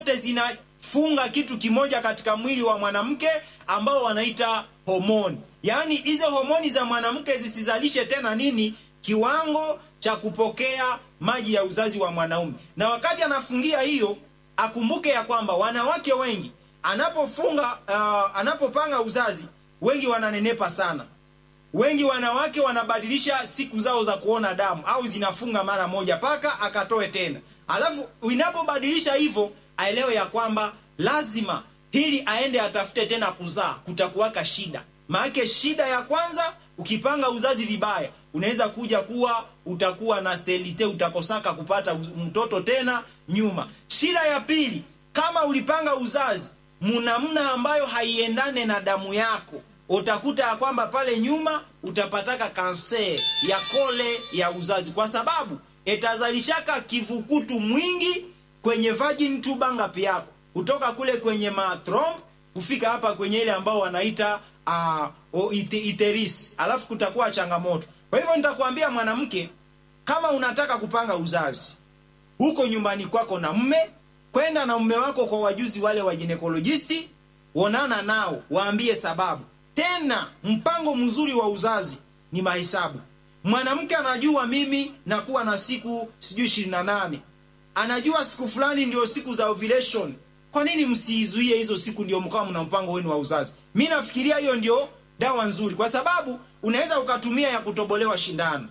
zinafunga kitu kimoja katika mwili wa mwanamke ambao wanaita homoni. Yaani hizo homoni za mwanamke zisizalishe tena nini kiwango cha kupokea maji ya uzazi wa mwanaume. Na wakati anafungia hiyo, akumbuke ya kwamba wanawake wengi anapofunga uh, anapopanga uzazi, wengi wananenepa sana. Wengi wanawake wanabadilisha siku zao za kuona damu au zinafunga mara moja paka akatoe tena. Alafu inapobadilisha hivyo, aelewe ya kwamba lazima hili aende atafute tena kuzaa, kutakuwaka shida. Maana shida ya kwanza, ukipanga uzazi vibaya, unaweza kuja kuwa utakuwa na selite, utakosaka kupata mtoto tena nyuma. Shida ya pili, kama ulipanga uzazi munamna ambayo haiendane na damu yako, utakuta ya kwamba pale nyuma utapataka kanser ya kole ya uzazi, kwa sababu itazalishaka kivukutu mwingi kwenye vagin tuba ngapi yako kutoka kule kwenye mathromb kufika hapa kwenye ile ambao wanaita uh, iteris, alafu kutakuwa changamoto. Kwa hivyo nitakwambia mwanamke, kama unataka kupanga uzazi huko nyumbani kwako na mme, kwenda na mume wako kwa wajuzi wale wa ginekolojisti, onana nao, waambie sababu. Tena mpango mzuri wa uzazi ni mahesabu. Mwanamke anajua mimi nakuwa na siku sijui ishirini na nane, anajua siku fulani ndio siku za ovulation. Kwa nini msiizuie hizo siku ndio mkawa mna mpango wenu wa uzazi? Mi nafikiria hiyo ndio dawa nzuri, kwa sababu unaweza ukatumia ya kutobolewa shindano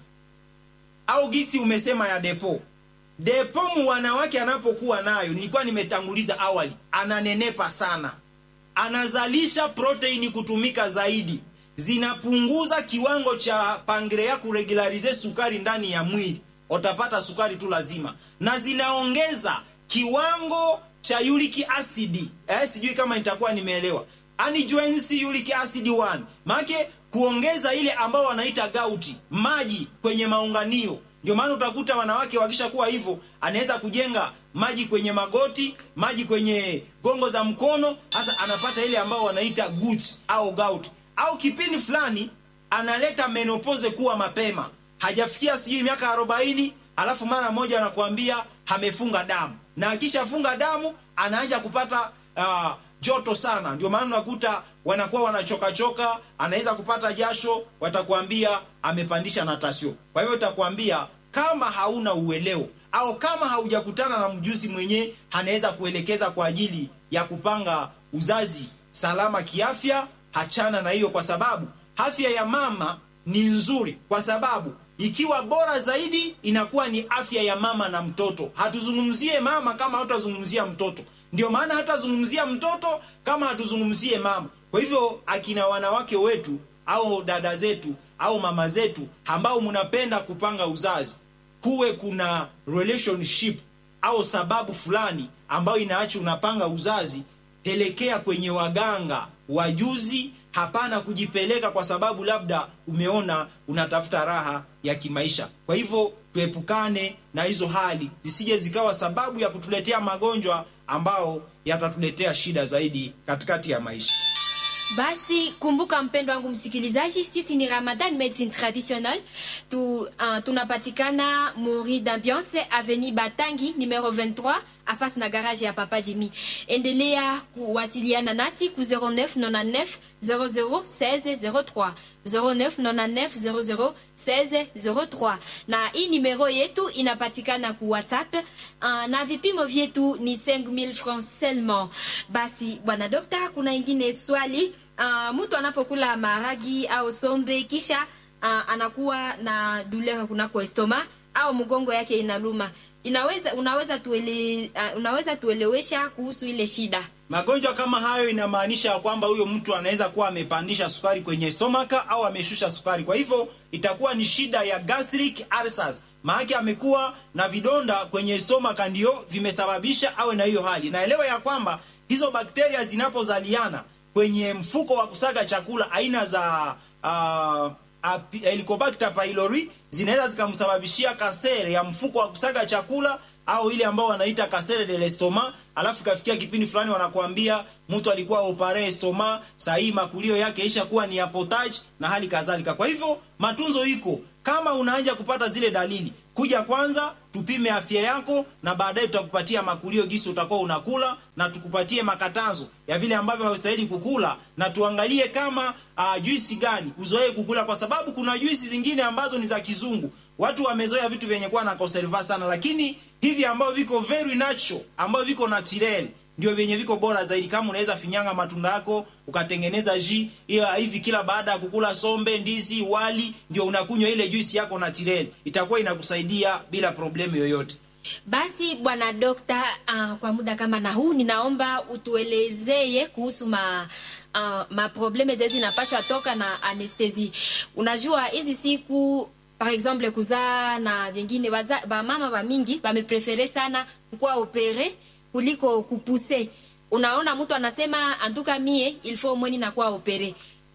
au gisi umesema ya depo depo. Mu wanawake anapokuwa nayo, nilikuwa nimetanguliza awali, ananenepa sana, anazalisha proteini kutumika zaidi, zinapunguza kiwango cha pangrea kuregularize sukari ndani ya mwili, utapata sukari tu lazima, na zinaongeza kiwango cha uric acid eh, sijui kama nitakuwa nimeelewa. Anjoins uric acid 1 maana kuongeza ile ambao wanaita gauti, maji kwenye maunganio. Ndio maana utakuta wanawake wakishakuwa hivyo, anaweza kujenga maji kwenye magoti, maji kwenye gongo za mkono, hasa anapata ile ambao wanaita gut au gout, au kipindi fulani analeta menopause kuwa mapema, hajafikia sijui miaka arobaini, alafu mara moja anakuambia amefunga damu na akishafunga damu anaanza kupata uh, joto sana. Ndio maana unakuta wanakuwa wanachoka choka, anaweza kupata jasho, watakwambia amepandisha natasio. Kwa hivyo utakwambia kama hauna uelewo au kama haujakutana na mjuzi mwenye anaweza kuelekeza kwa ajili ya kupanga uzazi salama kiafya, hachana na hiyo, kwa sababu afya ya mama ni nzuri, kwa sababu ikiwa bora zaidi inakuwa ni afya ya mama na mtoto. Hatuzungumzie mama kama hatutazungumzia mtoto, ndio maana hatazungumzia mtoto kama hatuzungumzie mama. Kwa hivyo akina wanawake wetu au dada zetu au mama zetu ambao mnapenda kupanga uzazi, kuwe kuna relationship au sababu fulani ambayo inaacha unapanga uzazi, pelekea kwenye waganga wajuzi. Hapana kujipeleka kwa sababu labda umeona unatafuta raha ya kimaisha. Kwa hivyo tuepukane na hizo hali zisije zikawa sababu ya kutuletea magonjwa ambao yatatuletea shida zaidi katikati ya maisha. Basi kumbuka, mpendo wangu msikilizaji, sisi ni Ramadan Medicine Traditionnelle tu, uh, tunapatikana Mori d'Ambiance Avenue Batangi numero 23 afasi na garage ya Papa Jimmy. Endelea kuwasiliana nasi ku 0999 00 16 03 0999 00 16 na hii numero yetu inapatikana ku WhatsApp uh, na vipimo vyetu ni 5000 francs seulement. Basi bwana dokta, kuna ingine swali uh, mtu anapokula maharagi au sombe kisha uh, anakuwa na douleur kunako estoma au mgongo yake inaluma inaweza unaweza tuele, uh, unaweza tuelewesha kuhusu ile shida? Magonjwa kama hayo inamaanisha kwamba huyo mtu anaweza kuwa amepandisha sukari kwenye stomaka au ameshusha sukari, kwa hivyo itakuwa ni shida ya gastric ulcers. Maana amekuwa na vidonda kwenye stomaka ndio vimesababisha awe na hiyo hali. Naelewa ya kwamba hizo bakteria zinapozaliana kwenye mfuko wa kusaga chakula aina za uh, Helicobacter pylori zinaweza zikamsababishia kasere ya mfuko wa kusaga chakula au ile ambao wanaita kasere de l'estomac. Alafu kafikia kipindi fulani wanakuambia mtu alikuwa opare estoma, saa hii makulio yake isha kuwa ni apotage na hali kadhalika. Kwa hivyo matunzo iko, kama unaanza kupata zile dalili, kuja kwanza tupime afya yako na baadaye tutakupatia makulio gisi utakuwa unakula na tukupatie makatazo ya vile ambavyo haustahili kukula na tuangalie kama uh, juisi gani uzoee kukula kwa sababu kuna juisi zingine ambazo ni za kizungu watu wamezoea vitu vyenye kuwa na conserva sana lakini hivi ambavyo viko very natural ambavyo viko natural ndio vyenye viko bora zaidi kama unaweza finyanga matunda yako ukatengeneza ji hiyo hivi kila baada ya kukula sombe ndizi wali ndio unakunywa ile juisi yako natural itakuwa inakusaidia bila problemu yoyote basi bwana dokta uh, kwa muda kama na huu ninaomba utuelezeye kuhusu ma uh, maprobleme zezi zinapashwa toka na anestesi unajua hizi siku par exemple kuzaa na vingine bamama bamingi bameprefere sana kukuwa opere kuliko kupuse unaona mtu anasema antuka mie ilfo mweni nakuwa opere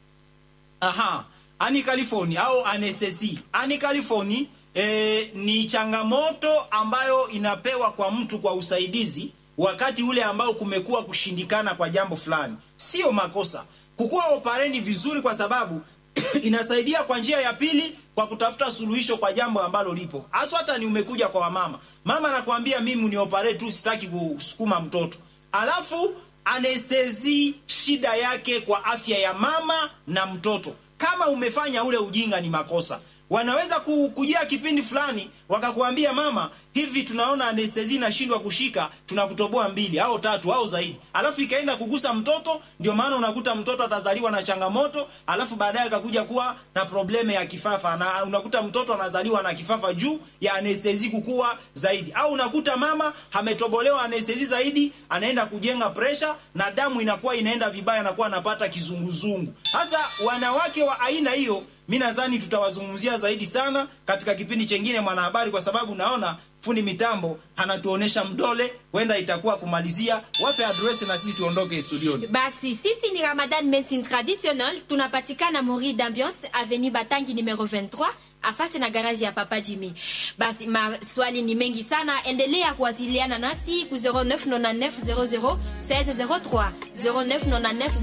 aha ani california au anestesi ani california e, ni changamoto ambayo inapewa kwa mtu kwa usaidizi wakati ule ambao kumekuwa kushindikana kwa jambo fulani sio makosa kukuwa opareni vizuri kwa sababu inasaidia kwa njia ya pili kwa kutafuta suluhisho kwa jambo ambalo lipo haswa hata ni umekuja kwa wamama mama anakuambia mimi ni opare tu sitaki kusukuma mtoto alafu anestezi shida yake kwa afya ya mama na mtoto kama umefanya ule ujinga ni makosa wanaweza kujia kipindi fulani wakakuambia mama hivi tunaona anestezi inashindwa kushika tunakutoboa mbili au tatu au zaidi alafu ikaenda kugusa mtoto ndio maana unakuta mtoto atazaliwa na changamoto alafu baadaye akakuja kuwa na probleme ya kifafa na unakuta mtoto anazaliwa na kifafa juu ya anestezi kukua zaidi au unakuta mama ametobolewa anestezi zaidi anaenda kujenga presha na damu inakuwa inaenda vibaya anakuwa anapata kizunguzungu sasa wanawake wa aina hiyo mi nadhani tutawazungumzia zaidi sana katika kipindi chengine mwanahabari kwa sababu naona fundi mitambo anatuonesha mdole huenda itakuwa kumalizia wape adresi na sisi tuondoke studioni basi sisi ni ramadan medicine traditionnel tunapatikana mori d'ambiance avenue batangi numero 23 afasi na garaji ya papa jimi basi maswali ni mengi sana endelea kuwasiliana nasi ku 0999 00 1603 0999